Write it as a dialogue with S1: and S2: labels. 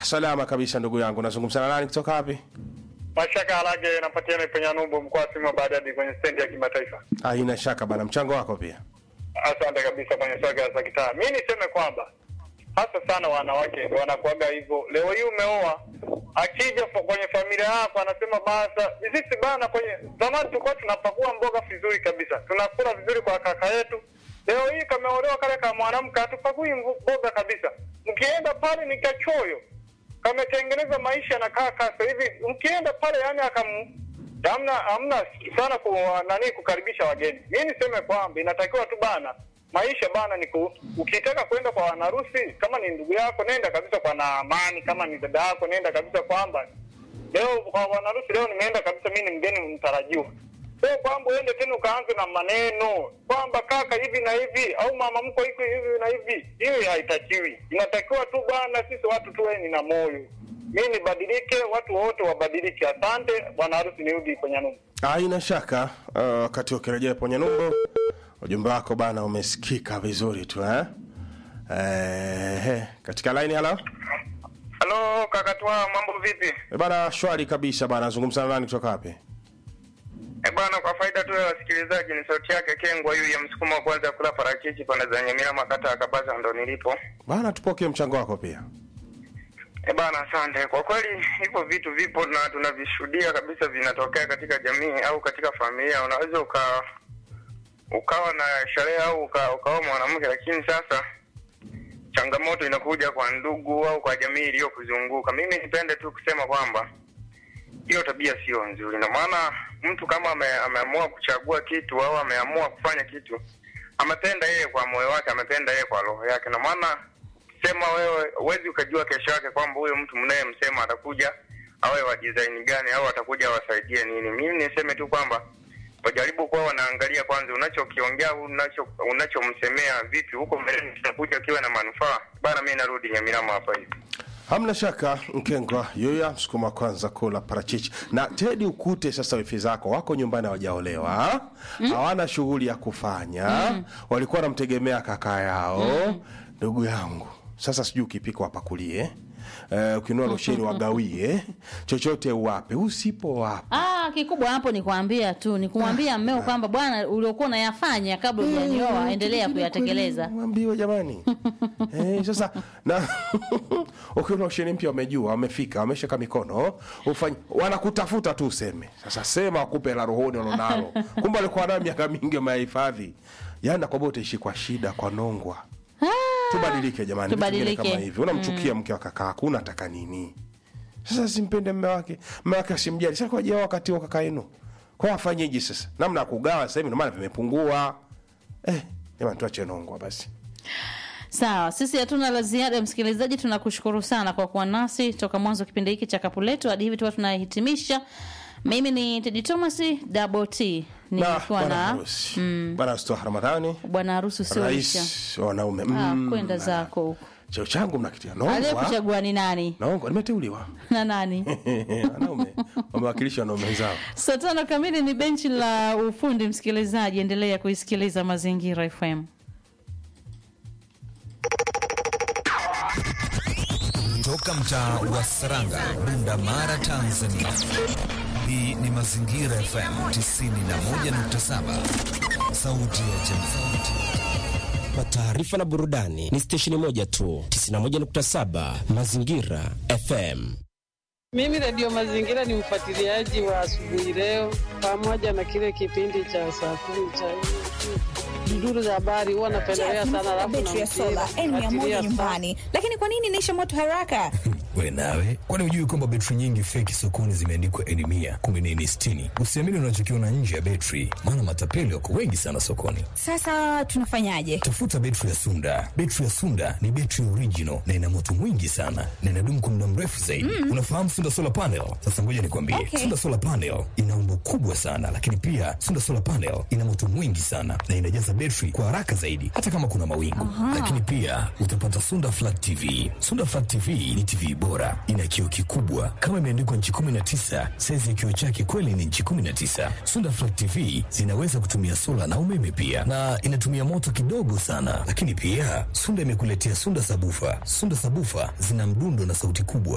S1: Salama kabisa ndugu yangu, nazungumza na nani kutoka wapi?
S2: Mashaka Harage napatikana Penya Numbu mkoa wa Sima Bariadi kwenye stendi ya kimataifa.
S1: Haina shaka bana, mchango wako pia.
S2: Asante kabisa kwenye swaga za kitaa. Mi niseme kwamba hasa sana wanawake ndio wanakuaga hivyo. Leo hii umeoa, akija fa- kwenye familia yako anasema basa, sisi bana, kwenye zamani tulikuwa tunapakua mboga vizuri kabisa, tunakula vizuri kwa kaka yetu. Leo hii kameolewa kale ka mwanamke hatupakui mvu- mboga kabisa, mkienda pale ni kachoyo kametengeneza maisha na kaa kasa hivi, mkienda pale yani akam hamna hamna sana ku, nani kukaribisha wageni. Mi niseme kwamba inatakiwa tu bana, maisha bana ni ku, ukitaka kwenda kwa wanarusi, kama ni ndugu yako nenda kabisa kwa na amani, kama ni dada yako nenda kabisa kwamba leo kwa wanarusi, leo nimeenda kabisa, mi ni mgeni mtarajiwa. Sio kwamba uende tena ukaanze na maneno kwamba kaka hivi na hivi au mama mko hiko hivi na hivi. Hiyo haitakiwi. Inatakiwa tu bwana, sisi watu tuwe na moyo. Mi nibadilike, watu wote wabadilike. Asante bwana harusi, nirudi kwenye nyumba.
S1: Haina shaka uh, wakati ukirejea kwenye numbo, ujumbe wako bana umesikika vizuri tu eh? Eh, katika line halo
S2: Halo kaka Twa, mambo vipi?
S1: Eh, bana, shwari kabisa bana, nazungumza na nani kutoka wapi?
S2: Eh bwana, kwa faida tu ya wasikilizaji, ni sauti yake Kengwa huyu ya msukuma wa kwanza kula parachichi pande za Nyamira makata ya Kabaza ndo nilipo.
S1: Bana, tupokee mchango wako pia.
S2: E bana, asante. Kwa kweli hivyo vitu vipo na tunavishuhudia kabisa, vinatokea katika jamii au katika familia. Unaweza uka ukawa na sherehe au uka, ukawa mwanamke, lakini sasa changamoto inakuja kwa ndugu au kwa jamii iliyokuzunguka. Mimi nipende tu kusema kwamba hiyo tabia sio nzuri, na maana mtu kama ame, ameamua kuchagua kitu au ameamua kufanya kitu, amependa yeye kwa moyo wake, amependa yeye kwa roho yake, na maana sema wewe huwezi ukajua kesho yake kwamba huyo mtu mnayemsema atakuja awe wa design gani au atakuja awasaidie nini. Mimi niseme tu kwamba wajaribu kuwa wanaangalia kwanza unachokiongea au unacho unachomsemea vipi, huko mbeleni kitakuja kiwe na manufaa bana. Mimi narudi Nyamirama hapa hivi.
S1: Hamna shaka Mkengwa yoya msukuma kwanza kula parachichi na Tedi, ukute sasa wifi zako wako nyumbani hawajaolewa, hawana shughuli ya kufanya, walikuwa wanamtegemea kaka yao. Ndugu yangu, sasa sijui ukipika wapakulie, uh, ukinua losheni wagawie, chochote uwape, usipo wape
S3: Ah, kikubwa hapo ni kuambia tu, ni kumwambia mmeo kwamba bwana, uliokuwa unayafanya kabla hujanioa endelea kuyatekeleza.
S1: mwambiwe jamani eh, sasa na ukiona usheni mpya wamejua wamefika wameshaka mikono ufanye wanakutafuta tu useme sasa sema wakupe la rohoni walonalo kumbe alikuwa nayo miaka mingi wamehifadhi yani nakwambia utaishi kwa shida kwa nongwa tubadilike jamani vitu vingine
S3: Tubadilike.
S1: kama hivi unamchukia mke wa kakaako unataka nini sasa simpende mme wake mme wake asimjali sasa kwa jao wakati wa kaka yenu kwa afanyeje sasa namna ya kugawa sasa hivi ndio maana vimepungua eh jamani tuache nongwa basi
S3: Sawa, sisi hatuna la ziada. Msikilizaji, tunakushukuru sana kwa kuwa nasi toka mwanzo wa kipindi hiki cha kapu letu hadi hivi tuwa tunahitimisha. Mimi ni Tedi Thomas Double T
S1: na
S3: nikiwa
S1: bwana
S3: na
S1: harusi bwana harusi wa Ramadhani
S3: bwana harusi usioisha.
S1: rais wa wanaume
S3: Ah,
S1: Mm,
S3: kwenda
S1: na-
S3: zako huko.
S1: cheo changu mnakitia nongwa
S3: Aliyekuchagua ni nani
S1: nongwa nimeteuliwa
S3: na nani?
S1: wanaume wamewakilisha wanaume zao
S3: Saa tano kamili ni benchi la ufundi. Msikilizaji, endelea kuisikiliza Mazingira FM.
S4: Toka mtaa wa Saranga, Bunda Mara, Tanzania. Hii ni Mazingira FM 91.7, sauti ya jamii.
S5: Kwa taarifa na burudani ni stesheni moja tu 91.7 Mazingira FM.
S6: Mimi Radio Mazingira ni mfuatiliaji wa asubuhi leo, pamoja na kile kipindi cha saa kumi cha duduru za habari, huwa napendelea sana, alafu na
S7: betri ya sola
S6: mpira
S7: N mia moja
S6: fuatilia
S7: nyumbani, lakini kwa nini inaisha moto haraka?
S4: We nawe, kwani hujui kwamba betri nyingi feki sokoni zimeandikwa N mia kumi na nne sitini? Usiamini unachokiona nje ya betri, maana matapeli wako wengi sana sokoni.
S7: Sasa tunafanyaje?
S4: Tafuta betri ya Sunda. Betri ya Sunda ni betri original na ina moto mwingi sana na inadumu kwa muda mrefu zaidi. Unafahamu Sunda solar panel? Sasa ngoja nikwambie,
S7: Okay.
S4: Sunda solar panel ina umbo kubwa sana, lakini pia Sunda solar panel ina moto mwingi sana na inajaza betri kwa haraka zaidi, hata kama kuna mawingu. Lakini pia utapata Sunda flat TV. Sunda flat TV ni TV bora, ina kioo kikubwa kama imeandikwa nchi 19. Saizi ya kioo chake kweli ni nchi 19. Sunda flat TV zinaweza kutumia sola na umeme pia, na inatumia moto kidogo sana. Lakini pia Sunda imekuletea Sunda sabufa. Sunda sabufa zina mdundo na sauti kubwa